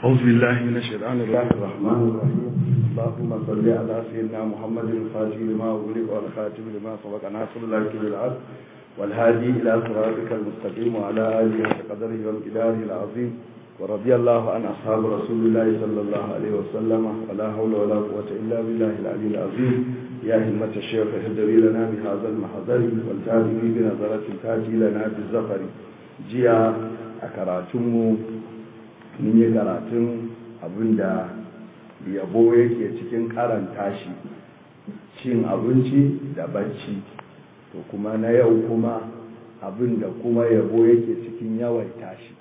أعوذ بالله من الشيطان الرحمن الرحيم اللهم صل على سيدنا محمد الفاتح لما أغلق والخاتم لما سبق ناصر الله بالعدل والهادي إلى صراطك المستقيم وعلى آله وقدره وامتداره العظيم ورضي الله عن أصحاب رسول الله صلى الله عليه وسلم ولا حول ولا قوة إلا بالله العلي العظيم يا همة الشيخ اهدري لنا بهذا المحضر والتابعي بنظرة تاتي لنا بالزفر جيا أكراتمو mun yi karatun abinda yabo yake cikin karanta shi cin abinci da bacci to kuma na yau kuma abinda kuma yabo yake cikin yawaita shi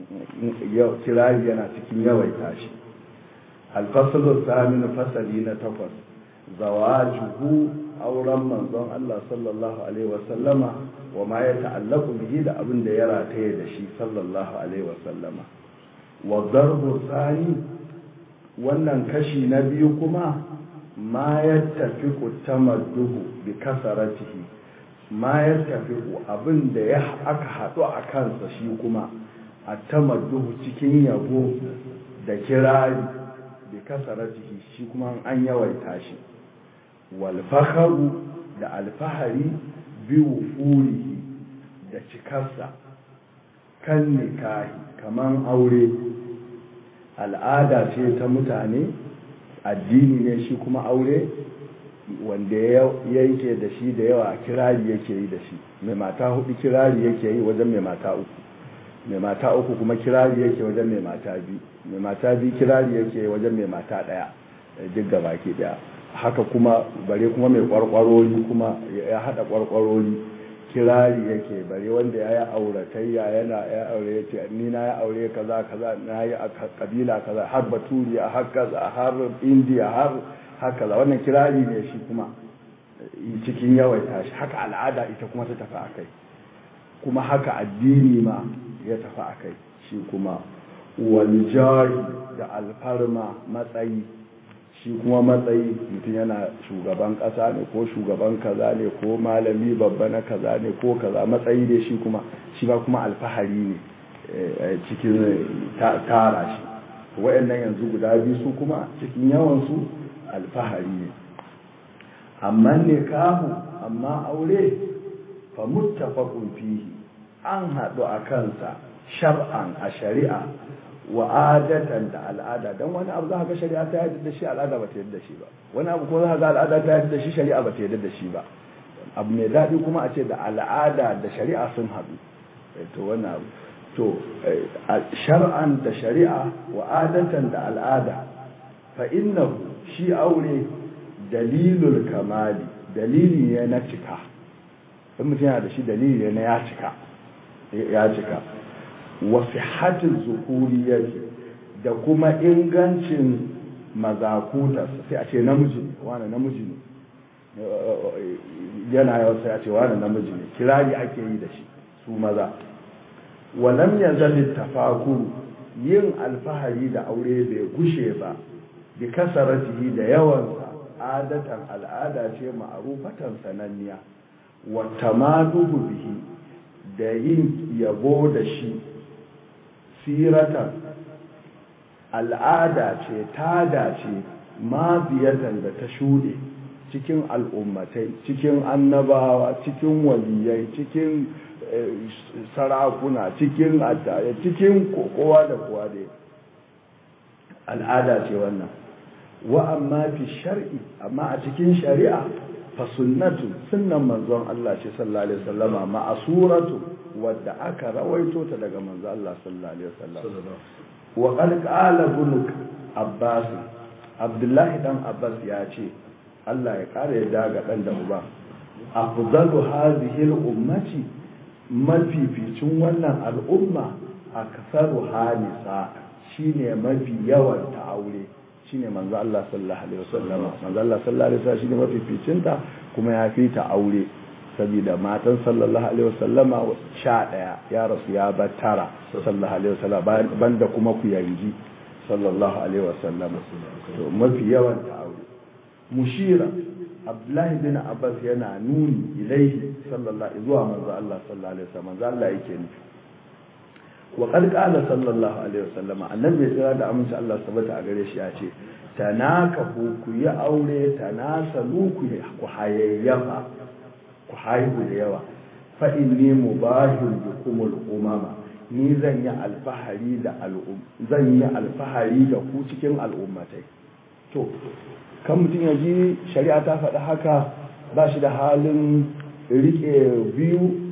kirari yana cikin yawaita shi alfasalar samin fasali na takwas zawajuhu auren manzon Allah sallallahu alaihi wasallama wa ma ya ta'allaku bihi da abin da ya rataye da shi sallallahu alaihi wasallama wa darbu tsani wannan kashi na biyu kuma ma ya tafi tamadduhu bi kasaratihi ma ya tafi abin da ya aka haɗu a kansa shi kuma a tamadduhu cikin yabo da kirari bi kasaratihi shi kuma an yawaita shi wal fakharu da alfahari bi wufurihi da cikarsa kan nikahi kaman aure al'ada ce ta mutane addini ne shi kuma aure wanda ya yake da shi da yawa kirari yake yi da shi mai mata hudu kirari yake yi wajen mai mata uku mai mata uku kuma kirari yake wajen mai mata biyu mai mata biyu kirari yake wajen mai mata daya duk gaba ke daya haka kuma bare kuma mai kwarkwarori kuma ya hada kwarkwarori kirari yake bare wanda ya yi auratayya yana ya aure ya ce ni na ya aure kaza kaza na yi a kabila kaza har baturiya har kaza har indiya har haka za wannan kirari ne shi kuma cikin yawaita shi haka al'ada ita kuma ta tafi akai kuma haka addini ma ya tafi akai shi kuma waljari da alfarma matsayi shi kuma matsayi mutum yana shugaban ƙasa ne ko shugaban kaza ne ko malami babba na kaza ne ko kaza matsayi ne shi kuma shi ba kuma alfahari ne cikin tara shi wa'annan yanzu guda biyu su kuma cikin yawansu alfahari ne amma ne kahu amma aure fa muttafaqun fihi an haɗu a kansa shar'an a shari'a wa adatan da al'ada don wani abu za ka ga shari'a ta yadda da shi al'ada ba ta yadda da shi ba wani abu kuma za ka ga al'ada ta yadda da shi shari'a ba ta yadda da shi ba abu mai daɗi kuma a ce da al'ada da shari'a sun haɗu to wani abu to shar'an da shari'a wa adatan da al'ada fa innahu shi aure dalilul kamali dalili ne na cika in mutum yana da shi dalili ne na ya cika ya cika wa sihhatin zukuriyati da kuma ingancin mazakuta sai a ce namiji ne wani namiji ne yana yau sai a ce wani namiji ne kirari ake yi da shi su maza walam yazal tafaku yin alfahari da aure bai gushe ba bi kasaratihi da yawansa adatan al'ada ce ma'arufatan sananniya wa tamaduhu bihi da yin yabo da shi siratan al'ada ce tada ce maziyatan da ta shuɗe cikin al'ummatai cikin annabawa cikin waliyai cikin sarakuna cikin attaya cikin kowa da kowa da al'ada ce wannan wa amma fi shar'i amma a cikin shari'a fa sunnatu sunnan manzon Allah ce sallallahu alaihi wasallama ma'asuratu wadda aka rawaito ta daga manzon Allah sallallahu alaihi wasallam wa qad qala ibn Abbas Abdullahi dan Abbas ya ce Allah ya kare yadda ga dan da uba afdalu hadhihi al-ummati mafificin wannan al'umma aksaru halisa shine mafi yawan ta aure shine manzo Allah sallallahu alaihi wasallam manzo Allah sallallahu alaihi wasallam shine mafificin ta kuma ya fi ta aure saboda matan sallallahu alaihi wasallama sha daya ya rasu ya bar tara sallallahu alaihi wasallam banda kuma ku yanji sallallahu alaihi wasallam to mafi yawan ta aure mushira abdullahi bin abbas yana nuni ilaihi sallallahu zuwa manzo Allah sallallahu alaihi wasallam manzo Allah yake nufi wa qad qala sallallahu alaihi wasallama annabi ya tsira da aminci Allah sabata a gare shi ya ce tanakahu ku yi aure tanasalu ku ku hayayyafa ku haihu da yawa fa inni mubahil bikumul umama ni zan yi alfahari da al'um zan yi alfahari da ku cikin al'ummatai to kan mutum ya ji shari'a ta faɗi haka ba shi da halin rike biyu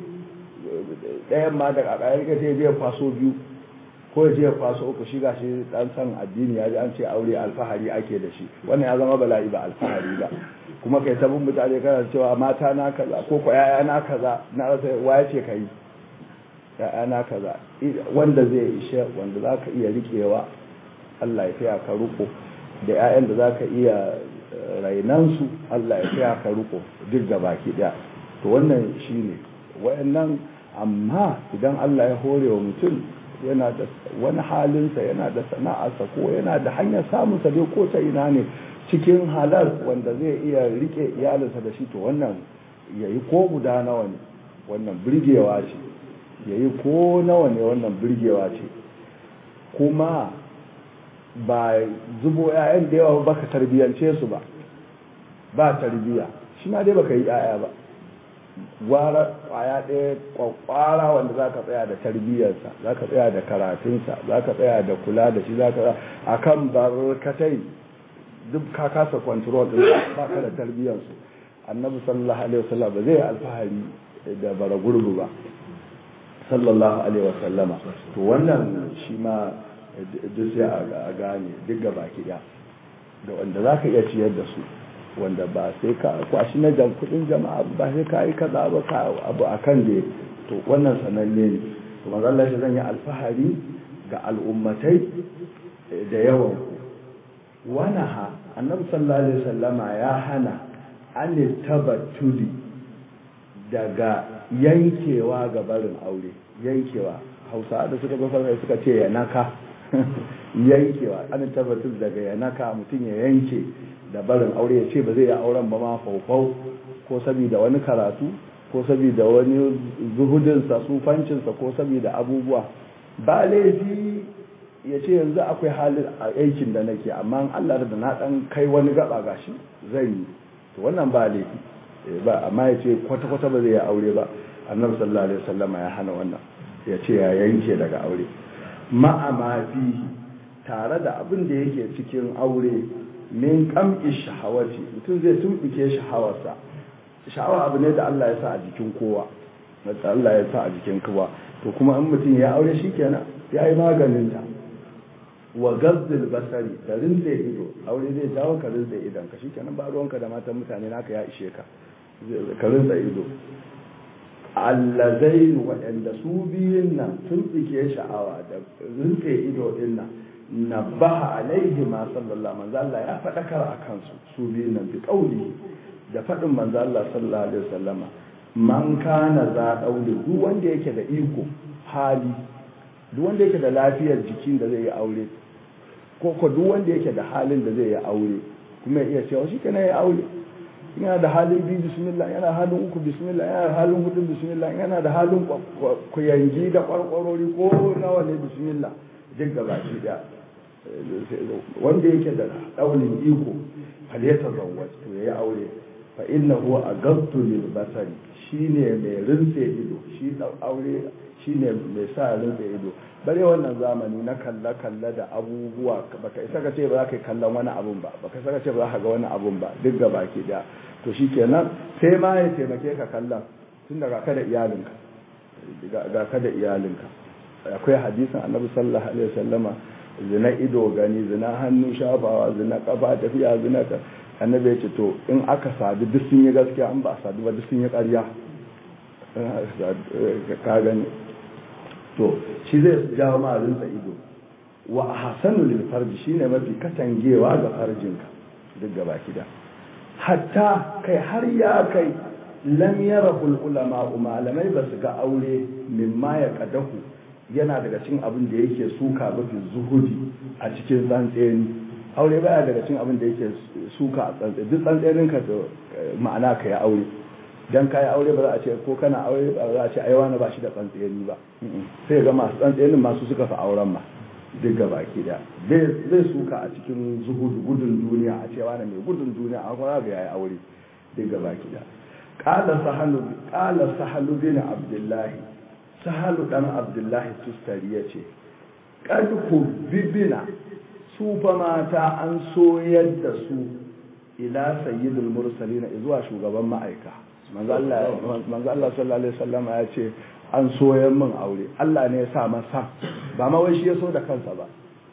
ɗayan ma da ƙaƙa rike sai je faso biyu ko ya je faso uku shi ga shi ɗan san addini ya ji an ce aure alfahari ake da shi wannan ya zama bala'i ba alfahari ba kuma kai tabin mutane kana cewa mata na kaza ko ko yaya na kaza na rasa waye ce kai yaya na kaza wanda zai ishe wanda zaka iya rikewa Allah ya taya ka riko da yayan da zaka iya rainansu Allah ya taya ka riko duk da baki daya to wannan shine wayannan amma idan Allah ya hore wa mutum yana da wani halinsa yana da sana'arsa ko yana da hanyar samunsa dai ko ta ina ne cikin halal wanda zai iya rike iyalinsa da shi to wannan yayi ko guda nawa ne wannan birgewa ce yayi ko nawa ne wannan birgewa ce kuma ba zubo 'ya'yan da yawa baka tarbiyance su ba ba tarbiya shi ma dai baka yi 'ya'ya ba gwara kwaya ɗaya kwakwara wanda za ka tsaya da tarbiyyarsa za ka tsaya da karatunsa za ka tsaya da kula da shi za ka tsaya a kan barkatai duk ka kasa kwantarol ɗin ba ka da tarbiyyarsu annabi sallallahu alaihi wasallam ba zai alfahari da bara gurbu ba sallallahu alaihi wasallama to wannan shi ma duk sai a gane duk gaba ki da wanda za ka iya ciyar da su wanda ba sai ka kwashi na jan kudin jama'a ba sai ka yi kaza ba ka abu a kan da to wannan sananne ne to manzo Allah shi zan yi alfahari ga al'ummatai da yawan wana ha annabi sallallahu alaihi wasallama ya hana an tabattuli daga yankewa ga barin aure yankewa hausa da suka ga farko suka ce ya naka yankewa an tabbatar daga ya naka mutum ya yanke da barin aure ya ce ba zai yi auren ba ma faufau ko saboda wani karatu ko saboda wani zuhudinsa sufancinsa ko saboda abubuwa ba laifi ya ce yanzu akwai halin aikin da nake amma Allah da na dan kai wani gaba gashi zai yi to wannan ba laifi ba amma ya ce kwata-kwata ba zai yi aure ba annabi sallallahu alaihi wasallam ya hana wannan ya ce ya yanke daga aure ma'ama fihi tare da abin da yake cikin aure min kamki shahawati mutum zai tumbuke shahawarsa sha'awa abu ne da Allah ya sa a jikin kowa da Allah ya sa a jikin kowa to kuma in mutum ya aure shikenan ya yi maganin ta wa gazzil basari da rinse ido aure zai jawo ka rinse idan ka shikenan ba ruwanka da matan mutane naka ya ishe ka ka rinse ido allazain waɗanda su biyun nan tumbuke sha'awa da rinse ido din nan nabbaha alaihi ma sallallahu manzo Allah ya fadakar akan su su biyun nan bi kauli da fadin manzo Allah sallallahu alaihi wasallama man kana za daure duk wanda yake da iko hali duk wanda yake da lafiyar jikin da zai yi aure ko ko duk wanda yake da halin da zai yi aure kuma ya iya cewa shi kana yi aure yana da halin biyu bismillah yana halin uku bismillah yana da halin hudu bismillah yana da halin kuyangi da kwarkwarori ko nawa ne bismillah duk gaba shi da wanda yake da daunin iko faleta zawwaj to yayi aure fa innahu aghaddu lil basari shine mai rinse ido shi aure shine mai sa rinse ido bare wannan zamani na kalla kalla da abubuwa baka isa ka ce ba za ka yi kallon wani abun ba baka isa ka ce ba za ka ga wani abun ba duk gaba ke da to shikenan sai ma ya taimake ka kallon tun daga ka da iyalinka ga ka da iyalinka akwai hadisin annabi sallallahu alaihi wasallama zina ido gani zina hannu shafawa zina kafa tafiya zina ka annabi ya ce to in aka sadu duk sun yi gaskiya an ba a sadu ba duk sun yi ƙarya ka gani to shi zai jawo ma rinsa ido wa ahsanu lil farji shine mafi katangewa ga farjinka duk gaba kida hatta kai har ya kai lam yarahu ulama malamai ba su ga aure mimma ya kadahu yana daga cikin abin da yake suka mafi zuhudi a cikin tsantseni aure baya daga cikin abin da yake suka a tsantseni duk tsantsenin ka da ma'ana ka ya aure dan kai aure ba za a ce ko kana aure ba za a ce ai wani ba shi da tsantsiyani ba sai ga masu tsantsayanin masu suka fi auren ma duk gaba ki da zai suka a cikin zuhudu gudun duniya a ce wani mai gudun duniya a kuma ga yayi aure duk gaba ki da qala sahalu qala sahalu bin abdullahi sahalu dan abdullahi tustari yace kad bibina su fa mata an soyar da su ila sayyidul mursalin zuwa shugaban ma'aika manzo Allah manzo Allah sallallahu alaihi wasallam ya ce an soyar min aure Allah ne ya sa masa ba ma wai shi ya so da kansa ba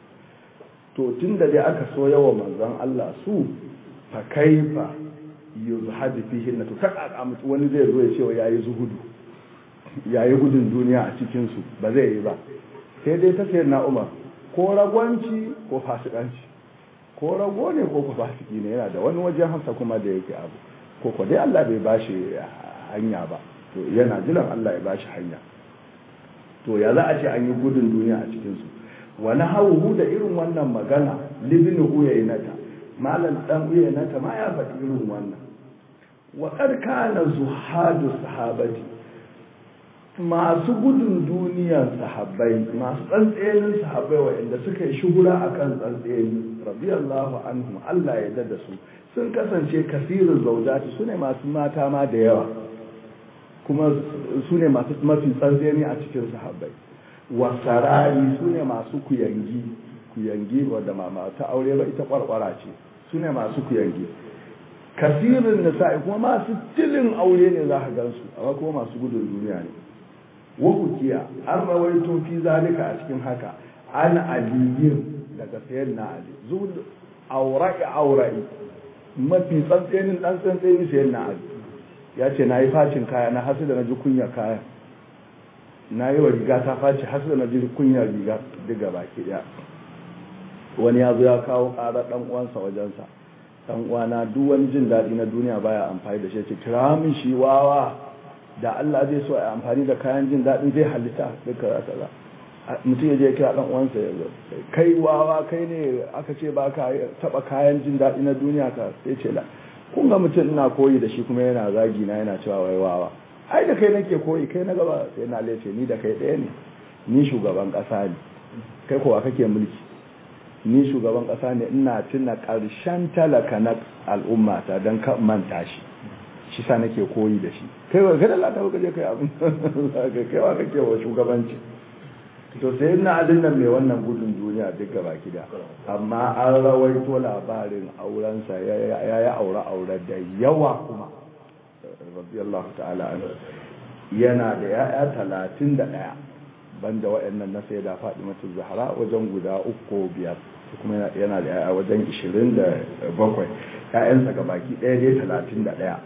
to tunda dai aka soya wa manzon Allah su fa kaifa yuzhadu fihi na to kaka mutu wani zai zo ya ce yayi zuhudu yayi gudun duniya a cikin su ba zai yi ba sai dai ta sayar na Umar ko ragwanci ko fasikanci ko rago ne ko fasiki ne yana da wani wajen hasa kuma da yake abu ko ko dai Allah bai bashi hanya ba to yana jiran Allah ya bashi hanya to ya za a ce an yi gudun duniya a cikin su wani hauhu da irin wannan magana libin uyainata malam dan uyainata ma ya faɗi irin wannan wa kana zuhadu sahabati masu gudun duniyar sahabbai masu tsantsenin sahabbai waɗanda suka yi shuhura akan tsantseni radiyallahu anhum Allah ya dada su sun kasance kasirin zaujati su ne masu mata ma da yawa kuma su ne masu mafi tsantseni a cikin sahabbai wasarari su ne masu kuyangi kuyangi wadda mama ta aure ba ita kwarkwara ce su ne masu kuyangi kasirin nisa'i kuma masu tilin aure ne za ka gansu amma kuma masu gudun duniya ne wahukiya an rawaito fi zalika a cikin haka an aliyin daga sayan na ali zuwa aura'i aura'i mafi tsantsenin dan tsantsenin sayan na ali ya ce na yi facin kaya na hasu da na ji kunya kaya na yi wa riga ta faci hasu da na ji kunya riga diga baki daya wani ya zo ya kawo ƙara ɗan uwansa wajensa ɗan uwana duk wani jin daɗi na duniya baya amfani da shi ce kira min shi wawa da Allah zai so a amfani da kayan jin daɗin zai halitta duka za kaza mutum ya je kira ɗan uwansa ya zo kai wawa kai ne aka ce ba ka taɓa kayan jin daɗi na duniya ka sai ce la kun ga mutum ina koyi da shi kuma yana zagi na yana cewa wai wawa ai da kai nake koyi kai na gaba sai na lece ni da kai ɗaya ne ni shugaban ƙasa ne kai kowa kake mulki ni shugaban ƙasa ne ina tuna ƙarshen talaka na al'ummata don ka manta shi shi sa nake koyi da shi kai wa kada Allah ta baka je kai abin kai wa kake wa shugabanci to sai ina adin nan mai wannan gudun duniya duk gaba gida amma an rawaito labarin aurensa ya yi aure aure da yawa kuma radiyallahu ta'ala an yana da ya'ya talatin da ɗaya banda waɗannan na sai da faɗi mata zahara wajen guda uku biyar kuma yana da ya'ya wajen ishirin da bakwai ‘ya'yansa ga baki ɗaya dai talatin da ɗaya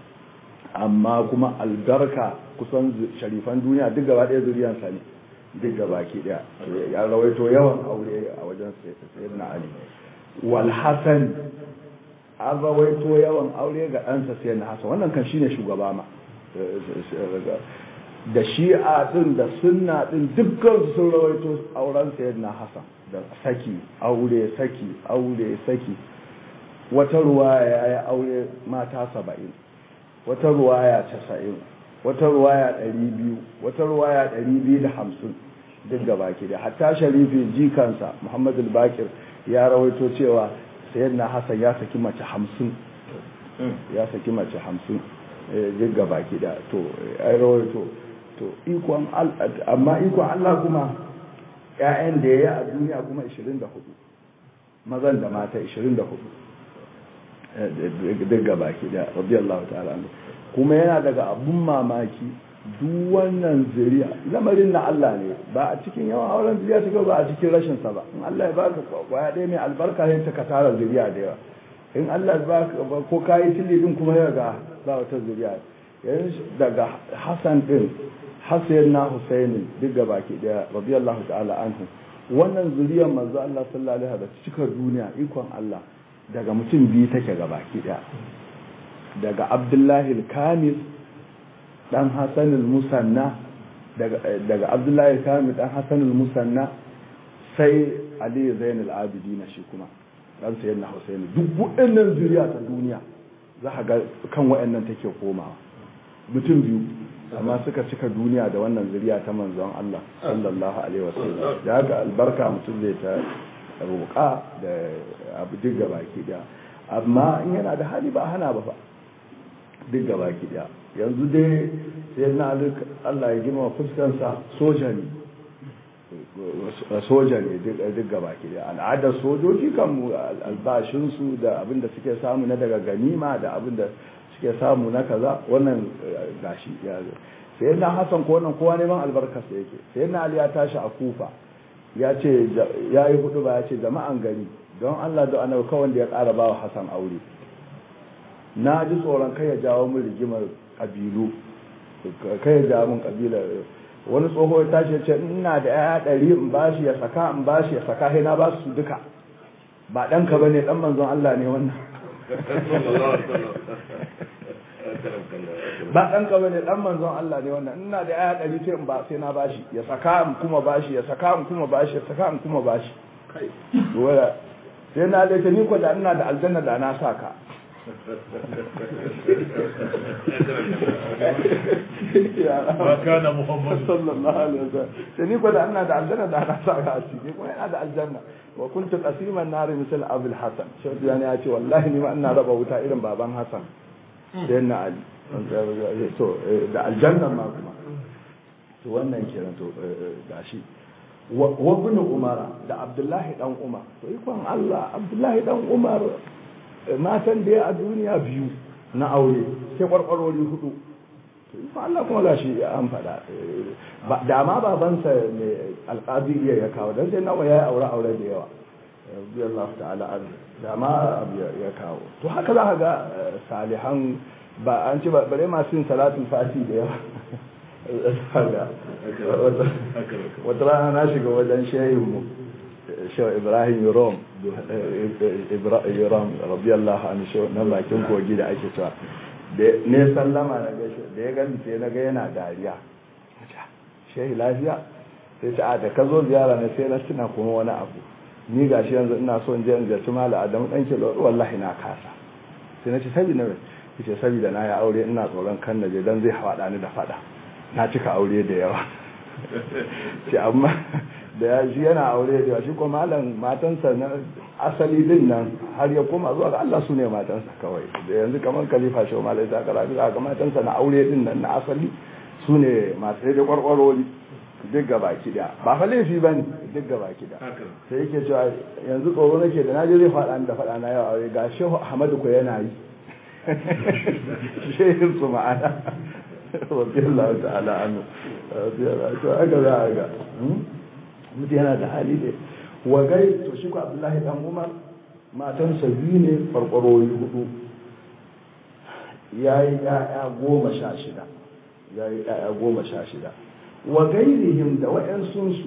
amma kuma albarka kusan sharifan duniya duk gaba ɗaya zuriyarsa ne duk gaba ki ɗaya ya rawaito yawan aure a wajen sayyid na ali wal hasan an rawaito yawan aure ga ɗansa sayyid na hasan wannan kan shine shugaba ma da shi'a din da sunna din dukkan sun rawaito auren sayyid na hasan da saki aure saki aure saki wata ruwa ya yi aure mata saba'in wata ruwaya casa'in wata ruwaya ɗari biyu wata ruwaya ɗari biyu da hamsin duk da baki da hatta sharifi jikansa muhammad bakir ya rawaito cewa sayan na hassan ya saki mace hamsin ya saki mace hamsin duk da baki da to ya rawaito to ikon amma ikon allah kuma ‘ya'yan da ya yi a duniya kuma 24 mazan da mata 24 duk baki da radiyallahu ta'ala kuma yana daga abun mamaki duk wannan zuriya lamarin na Allah ne ba a cikin yawan auren zuriya ta ba a cikin rashin sa ba in Allah ya baka kwaya ɗaya mai albarka sai ta ka tara zuriya da yawa in Allah ya baka ko kayi tilli din kuma ya ga ba wata zuriya yanzu daga Hassan din Hassan na Husaini duk ga baki daya radiyallahu ta'ala anhu wannan zuriyar manzo Allah sallallahu alaihi wasallam cikar duniya ikon Allah daga mutum biyu take ga baki daya daga Abdullahi al-Kamil dan Hassan al-Musanna daga daga Abdullahi al-Kamil dan Hassan al-Musanna sai Ali Zain al-Abidin shi kuma dan sayyidina Husaini duk waɗannan zuriya ta duniya za ka ga kan waɗannan take komawa mutum biyu amma suka cika duniya da wannan zuriya ta manzon Allah sallallahu alaihi wasallam da haka albarka mutum zai ta roƙa da abu duk gaba ki da amma in yana da hali ba hana ba fa duk gaba ki da yanzu dai sai na Allah ya gima fuskansa soja ne soja ne duk gaba ki da al'adar sojoji kan albashinsu da abin da suke samu na daga ganima da abin da suke samu na kaza wannan gashi ya zo sai na hasan ko wannan kowa neman albarkarsa yake sai na ali ya tashi a kufa ya ce ya yi hudu ba ya ce jama'an gari don allah da annabi kawai wanda ya ƙara ba wa hasan aure na ji tsoron kai ya jawo min rigimar ƙabilu kai ya jawo min ƙabila wani tsoho ya tashi ya ce ina da ya ɗari in bashi ya saka in bashi ya saka sai na ba su duka ba ɗanka ba ne ɗan manzon allah ne wannan ba ɗan ka bane ɗan manzon Allah ne wannan ina da aya ɗari ce in ba sai na bashi ya saka in kuma bashi ya saka in kuma bashi ya saka in kuma bashi wala sai na da ni ko da ina da aljanna da na saka ma kana muhammad sallallahu alaihi wasallam sai ni ko da ina da aljanna da na saka a ciki kuma ina da aljanna wa kuntu qasiman nar misal abul hasan shi ya ce wallahi ni ma ina raba wuta irin baban hasan sai na ali so da aljanna ma kuma to wannan kenan to gashi wa ibn umar da abdullahi dan umar to ikon Allah abdullahi dan umar matan da ya a duniya biyu na aure sai kwarkwarori hudu to ikon Allah kuma gashi an fada da ma babansa ne alqabi ya kawo dan sai nawa yayi aure aure da yawa radiyallahu ta'ala an da ma ya kawo to haka za ka ga salihan ba an ce bare masu yin salatul fati da yawa wata rana na shiga wajen shehu shehu ibrahim rom ibrahim rabiyallahu anhu shehu na bakin kogi da ake cewa ne sallama na gaishe da ya gani sai na ga yana dariya shehu lafiya sai ce a da ka zo ziyara na sai na tuna kuma wani abu ni gashi yanzu ina so in je in ziyarci mala adamu dan kilo wallahi na kasa sai na ce sabi na yace saboda na ya aure ina tsoron kan naje dan zai haɗa ni da fada na cika aure da yawa ce amma da ya shi yana aure da yawa shi kuma malam matansa na asali din nan har ya koma zuwa ga Allah su ne matansa kawai da yanzu kamar khalifa shi malai ta kara ga matansa na aure din nan na asali su ne masu da kwarkwarori duk gaba kida ba fa laifi ba ne duk gaba kida sai yake cewa yanzu tsoro nake da naje zai faɗa ni da faɗa na yau aure ga shehu ahmadu ko yana yi shehin su ma'ana rabiyallahu ta'ala anu to aka za a ga mutu yana da hali ne wa gai to shi ko abdullahi dan umar matansa biyu ne farkwarori hudu ya yi ya'ya goma sha shida ya yi ya'ya goma sha shida wa gairihim da wa'yansunsu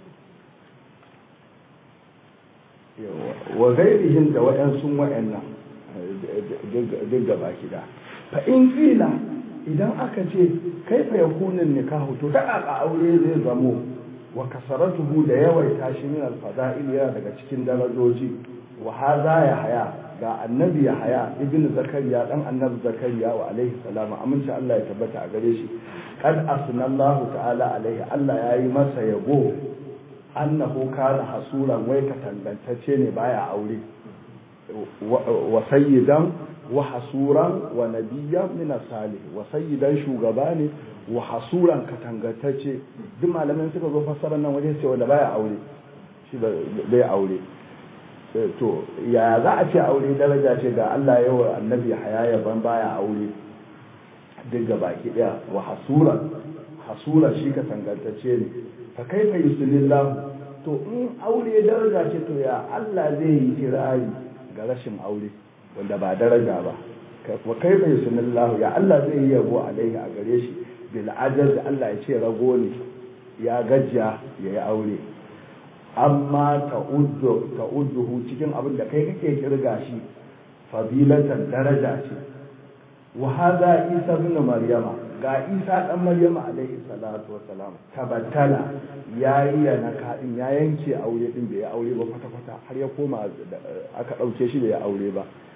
wa gairihim da wa'yansun wa'yannan duk gaba kida fa in kila idan aka ce kaifa yakunin nikahu to da aka aure zai zamo wa kasaratuhu da yawaita shi min alfada'il yana daga cikin darajoji wa hadha ya haya ga annabi ya haya ibn zakariya dan annabi zakariya wa alaihi salamu aminci Allah ya tabbata a gare shi qad asnallahu ta'ala alaihi Allah yayi masa yabo annahu kana hasuran wai katangantacce ne baya aure wa sayyidan wa hasuran wa nabiyyan min salih wa sayyidan shugaba ne wa hasuran katangantacce duk malamin suka zo fassarar nan wajen cewa da baya aure shi bai aure to ya za a ce aure daraja ce ga Allah yawa annabi haya ban baya aure duk ga baki daya wa hasura hasura shi ka tangantacce ne fa kaifa yusulillahu to in aure daraja ce to ya Allah zai yi kirari ga rashin aure wanda ba daraja ba wa kaifa yusulillahu ya Allah zai yi yabo alaihi a gare shi bil ajaz Allah ya ce rago ne ya gajiya ya yi aure amma ta'udduhu cikin abin da kai kake kirga shi fadilatan daraja ce wa hadha isa ibn maryama ga isa dan maryama alaihi salatu wassalam tabattala yayi na kadin ya yanke aure din bai aure ba kwata kwata har ya koma aka dauke shi bai aure ba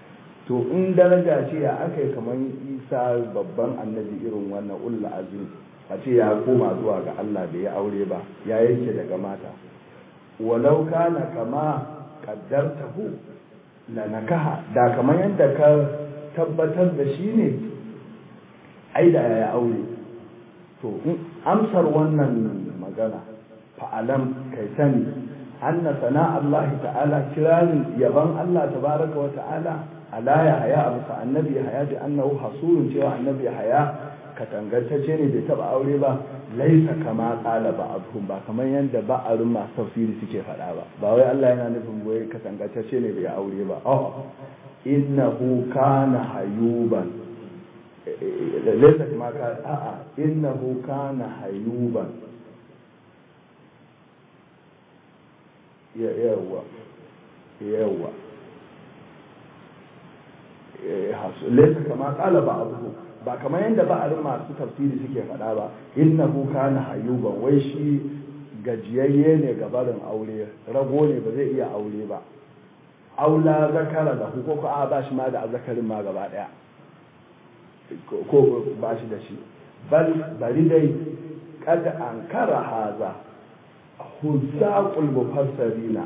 to in daraja ce ya aka yi kamar isa babban annabi irin wannan ulla azim a ce ya koma zuwa ga Allah da ya aure ba ya yanke daga mata walau kana kama kaddartahu la nakaha da kamar yadda ka tabbatar da shi ne ai da ya aure to amsar wannan magana fa'alam kai sani anna sana Allah ta'ala kiranin yaban Allah tabaraka wa ta'ala ala ya haya abu sa annabi haya da annahu hasurun cewa annabi haya katangantacce ne bai taba aure ba laisa kama kala ba'dhum ba kamar yanda ba'arun masu tafsiri suke faɗa ba ba wai Allah yana nufin wai katangantacce ne bai aure ba oh innahu kana hayuban laisa kama ka a'a innahu kana hayuban yawa yawa laisa kama kala ba'dhum ba kamar yadda ba'arin masu tafsiri suke faɗa ba innahu kana hayuban wai shi gajiyayye ne ga barin aure rago ne ba zai iya aure ba aula zakara da ko ko a ba shi ma da zakarin ma gaba daya ko ba shi da shi bal bari dai kada an kara haza huzzaqul mufassirina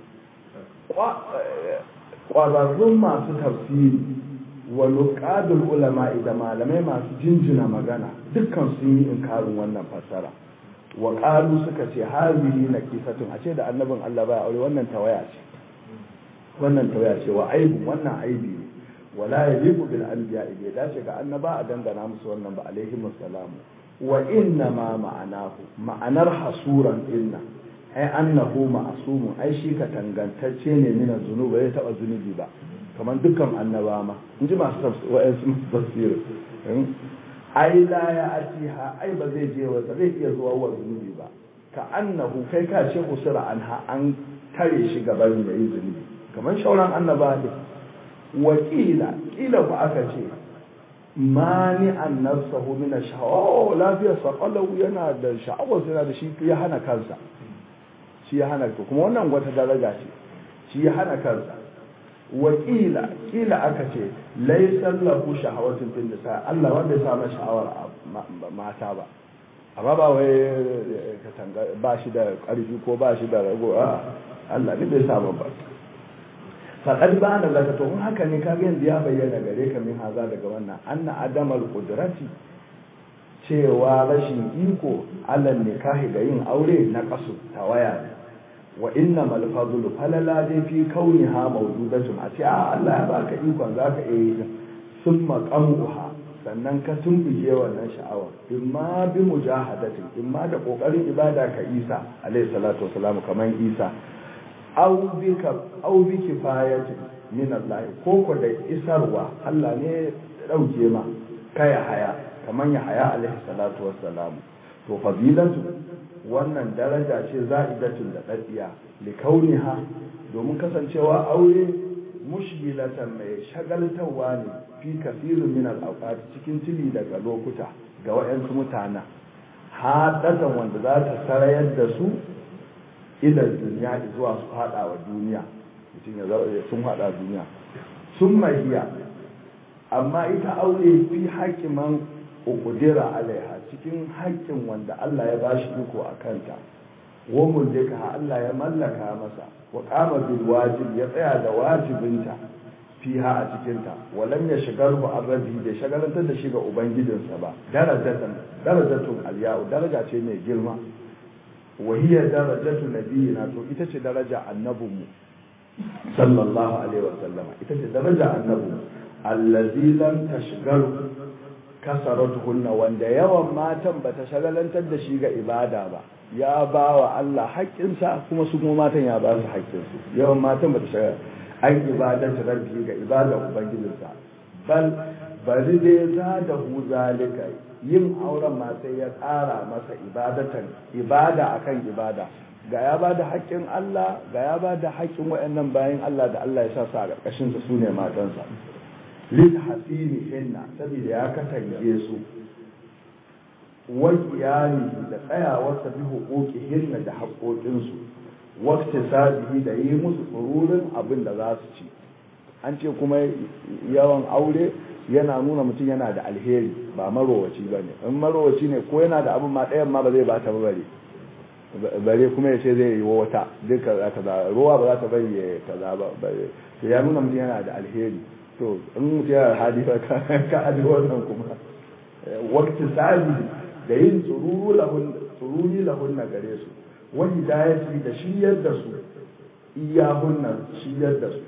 ƙwararrun masu tafsiri wa nuqadul ulama da malamai masu jinjina magana dukkan sun yi inkarin wannan fassara wa qalu suka ce hazihi naqisatun a ce da annabin Allah baya aure wannan tawaya ce wannan tawaya ce wa aibu wannan aibi ne wala yaliqu bil anbiya bai dace ga annaba a dangana musu wannan ba alaihi musallam wa inna ma ma'anahu ma'anar hasuran inna ai annahu ma'sumun ai shi ka tangantacce ne min zunuba bai taba zunubi ba kamar dukkan annaba ma in ji masu tafsirin ai la ya atiha ai ba zai je wa zai iya zuwa wa zunubi ba ka annahu kai ka ce usura anha an tare shi gaban da yi zunubi kamar shauran annaba ne wakila kila ku aka ce mani an nafsahu min ash-shahawa lafiyar sa yana da sha'awar yana da shi ya hana kansa shi ya hana kuma wannan wata daraja ce shi ya hana kansa wakila kila aka ce laisan lahu shahawatun fil nisa Allah wanda ya samu sha'awar mata ba amma ba wai ka tanga ba shi da ƙarfi ko ba shi da rago a Allah ne bai samu ba faqad ba'ana laka to in haka ne kaga yanzu ya bayyana gare ka min haza daga wannan anna adamal qudrati cewa rashin iko alal nikahi ga yin aure na kasu tawaya ne wa inna mal fadlu falala dai fi kauniha mawjudatun a ce a Allah ya baka ikon zaka iya yi summa qamuha sannan ka tumbuke wannan sha'awa imma bi mujahadatin imma da kokarin ibada ka Isa alayhi salatu wasalam kaman Isa aw bi ka aw bi kifayatin min Allah ko ko da isarwa Allah ne dauke ma kaya haya kaman ya haya alayhi salatu wasalam to fadilatu wannan daraja ce za'idatun da daddiya li kauniha domin kasancewa aure mushgilatan mai shagaltawa ne fi kasirin min al cikin tili daga lokuta ga wayansu mutana hadatan wanda za ta sarayar da su ila duniya zuwa su fada wa duniya mutum ya zama sun fada duniya sun mahiya amma ita aure fi hakiman uqdira alaiha cikin haƙƙin wanda Allah ya bashi iko a kanta wa mulka Allah ya mallaka masa wa qama bil wajib ya tsaya da wajibinta fiha a cikin ta walam ya shigaru an rabbi da shagalantar da shi ga ubangijinsa ba darajatan darajatun alya'u daraja ce mai girma wa hiya darajatu nabiyina to ita ce daraja annabinmu sallallahu alaihi wa sallama ita ce daraja annabinmu allazi lam tashgaru kasaratuhunna wanda yawan matan bata shagalantar da shi ga ibada ba ya ba wa Allah haƙƙinsa kuma su kuma matan ya ba su haƙƙinsu yawan matan bata shagala an ibadar rabbi ga ibadar ubangijinsa bal bari dai za da hu zalika yin auren ma sai ya tsara masa ibadatan ibada akan ibada ga ya ba da haƙƙin Allah ga ya ba da haƙƙin waɗannan bayan Allah da Allah ya sa su a ƙarƙashinsa su ne matansa lilhasini hinna saboda ya katange su wa qiyami da tsayawarsa bi huquqi hinna da haƙoƙinsu waqti sabihi da yi musu tsururin abin da za su ci an ce kuma yawan aure yana nuna mutum yana da alheri ba marowaci ba ne in marowaci ne ko yana da abin ma ɗayan ma ba zai ba ta ba bare bare kuma ya ce zai yi wata duk kaza kaza ruwa ba za ta bari ya kaza ba bare to ya nuna mutum yana da alheri to in mutum yana da hali ba ka aji wannan kuma wakti sabi da yin tsururu lahun tsururi lahun na gare su wani dayati da shiryar da su iyahunna shiryar da su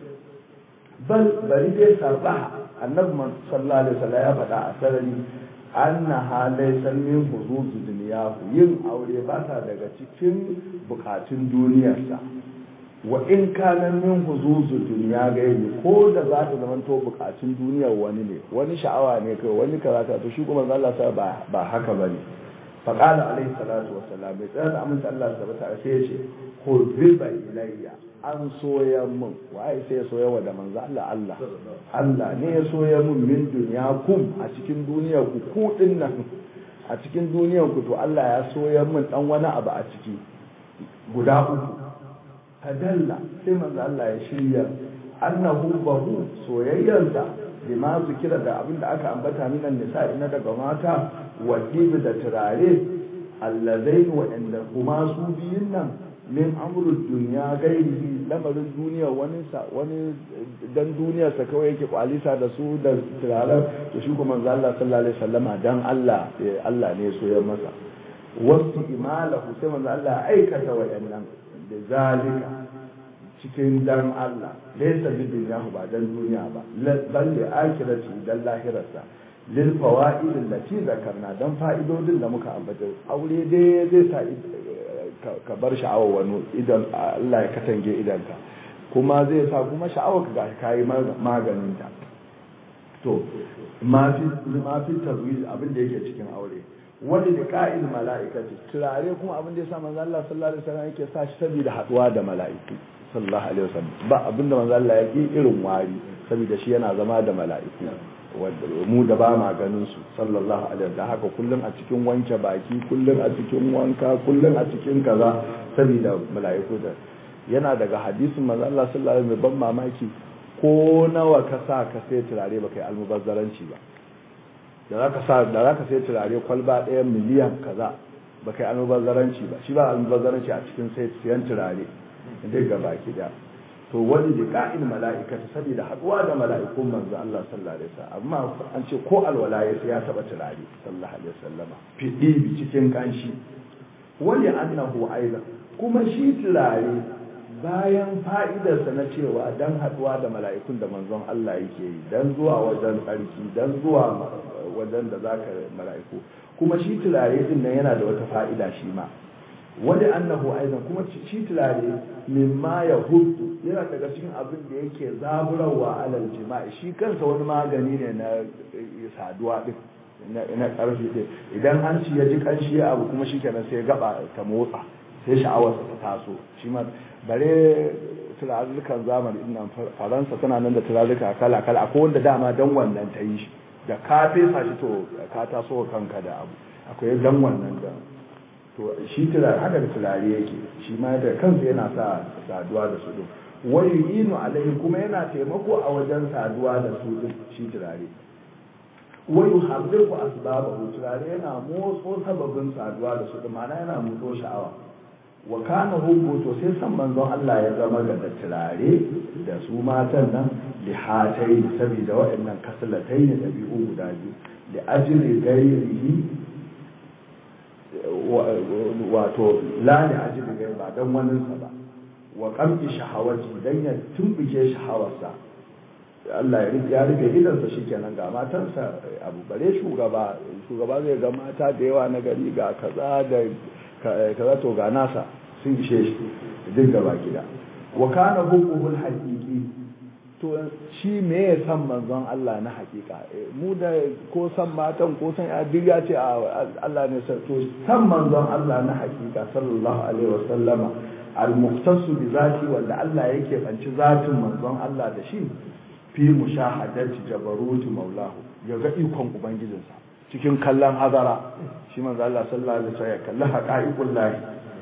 bal bari dai sarraha annabi sallallahu alaihi wasallam ya faɗa a sarari annaha laysa min huzuzu dunyahu yin aure ba ta daga cikin bukatun duniyarsa wa in kana min huzuzu dunya gairi ko da za ta zama to bukatun duniyar wani ne wani sha'awa ne kai wani karata to shi kuma Allah sa ba ba haka bane fa qala alaihi salatu wassalam bai tsaya da amince Allah tabbata sai ya ce hurriba ilayya an soya mun waye sai ya soya wa da manzo Allah Allah Allah ne ya soya mun min duniya kum a cikin duniyar ku ku din nan a cikin duniyar ku to Allah ya soya mun dan wani abu a ciki guda uku tadalla sai manzo Allah ya shirya annahu bahu soyayyarsa bima zikira da abinda aka ambata minan nisa ina daga mata wa da turare allazain wa inda kuma su biyun nan min amrul duniya gairihi lamarin duniya wani sa wani dan duniyar sa kawai yake kwalisa da su da turaren to shi kuma manzo Allah sallallahu alaihi wasallama dan Allah Allah ne so ya masa wasu imalahu sai manzo Allah aikata wayannan da zalika cikin dan Allah laysa bi dunyahu ba dan duniya ba bal li akhirati dan lahirarsa lil fawaid allati zakarna dan fa'idodin da muka ambata aure dai zai sa ka bar sha'awar wani idan Allah ya katange idanka kuma zai sa kuma sha'awar ka ga kayi maganin ta to ma fi ma fi tarwiz abin da yake cikin aure wani da ka'il mala'ikati turare kuma abin da ya sa manzo Allah sallallahu alaihi wasallam yake sa shi saboda haduwa da mala'iku sallallahu alaihi wasallam ba abin da manzo Allah ya ki irin wari saboda shi yana zama da mala'iku mu da ba ma ganin su sallallahu alaihi da haka kullum a cikin wanke baki kullum a cikin wanka kullum a cikin kaza saboda mala'iku da yana daga hadisin manzo Allah sallallahu alaihi ban mamaki ko nawa ka sa ka sai turare baka yi almubazzaranci ba da zaka sa da zaka sai turare kwalba ɗaya miliyan kaza baka yi almubazzaranci ba shi ba almubazzaranci a cikin sai siyan turare duk ga baki da to wani da ka'in mala'ikata saboda haduwa da mala'ikun manzo Allah sallallahu alaihi wasallam amma an ce ko alwala ya ya taba turare sallallahu alaihi wasallama fidi cikin kanshi wani annahu aidan kuma shi turare bayan fa'idarsa na cewa dan haduwa da mala'ikun da manzon Allah yake yi dan zuwa wajen tsarki dan zuwa wajen da zaka mala'iku kuma shi turare din nan yana da wata fa'ida shi ma wani annahu aizan kuma shi turare mimma ya hudu yana daga cikin abin da yake zaburarwa alal jima'i shi kansa wani magani ne na saduwa din na karfi din idan an ci ya ji kanshi abu kuma shi kenan sai gaba ta motsa sai sha'awar ta taso shi ma bare turarukan zamani din nan faransa tana nan da turaruka kala kala akwai wanda dama dan wannan ta yi shi da ka fesa shi to ka taso kanka da abu akwai dan wannan da to shi turare haka da turare yake shi ma da kansa yana sa saduwa da su din wani yinu alaihi kuma yana taimako a wajen saduwa da su din shi turare wani harbiku asbabahu turare yana motso sababin saduwa da su din ma'ana yana motso sha'awa wa kana hubbu to sai san manzon Allah ya zama ga da turare da su matan nan lihatai saboda waɗannan kaslatai ne ɗabi'u guda biyu da ajiri gairihi wato lani ajiri gai ba don waninsa ba wa kamfi shahawaci don ya tumbuke shahawarsa Allah ya rufe idansa shi kenan ga matarsa abu bare shugaba shugaba zai ga mata da yawa na gari ga kaza da kaza to ga nasa sun ishe shi duk gaba gida wa kana hukumul haqiqi to shi me ya san manzon Allah na hakika mu da ko san matan ko san ya duk ya ce Allah ne san to san manzon Allah na hakika sallallahu alaihi wasallama al-muqtasu bi zati wanda Allah yake fanci zatin manzon Allah da shi fi mushahadati jabaruti maulahu ya ga ikon ubangijinsa cikin kallon hazara shi manzo Allah sallallahu alaihi wasallam ya kalli haqaiqul lahi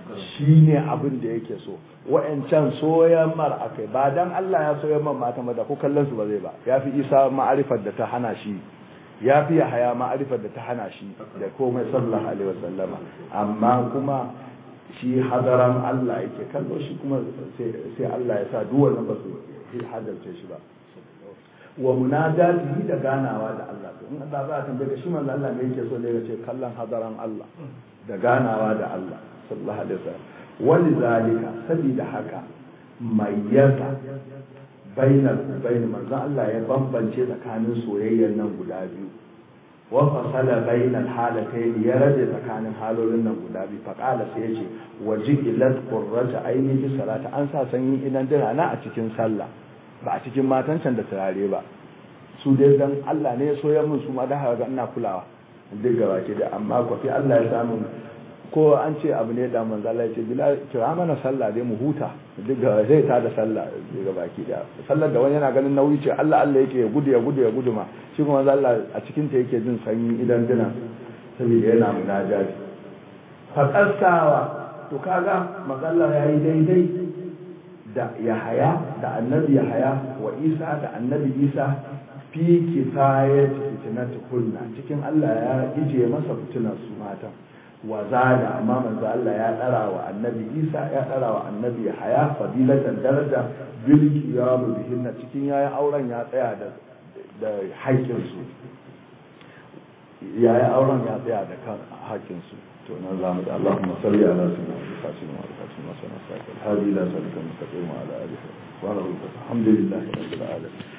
shi ne abin da yake so wa'ancan soyan mar akai ba dan Allah ya soyan man mata da ko kallon su ba zai ba ya fi isa ma'arifar da ta hana shi ya fi haya ma'arifar da ta hana shi da komai sallallahu alaihi wasallama amma kuma shi hadaran Allah yake kallo shi kuma sai Allah ya sa duk wannan ba su hadarce shi ba wa munadatihi da ganawa da Allah to in Allah za a tambaye ka shi manzo Allah ne yake so da yace kallon hadaran Allah da ganawa da Allah sallallahu alaihi wasallam wani zalika sabida haka mayyaza bainal bain manzo Allah ya bambance tsakanin soyayyar nan guda biyu wa fasala bainal halatayn ya rabe tsakanin halolin nan guda biyu fa qala sai yace wajilat qurrata aini fi salati an sa sanyi idan dina na a cikin sallah ba a cikin matan can da turare ba su dai dan Allah ne ya soya min su ma da haka ina kulawa duk gaba ke da amma ko fi Allah ya samu ko an ce abu ne da manzo Allah ya ce bila kira mana sallah dai mu huta duk gaba zai ta da sallah duk gaba ke da sallar da wani yana ganin nauyi ce Allah Allah yake ya gudu ya gudu ya gudu ma shi kuma manzo Allah a cikin ta yake jin sanyi idan dina saboda yana munajati fa qasawa to kaga manzo Allah yayi daidai da Yahaya da annabi Yahaya wa Isa da annabi Isa fi kifayat fitnatu kunna cikin Allah ya ije masa fitinar su matan wa zada amma manzo Allah ya dara wa annabi Isa ya dara wa annabi Yahaya fadilatan daraja bil qiyam bihinna cikin yayin auren ya tsaya da da haƙƙin su yayin auren ya tsaya da kan haƙƙin su to nan zamu da Allahumma salli ala sayyidina Fatima wa Fatima sallallahu alaihi wa sallam hadi la salika mustaqim ala alihi wa ala alihi alhamdulillahi rabbil alamin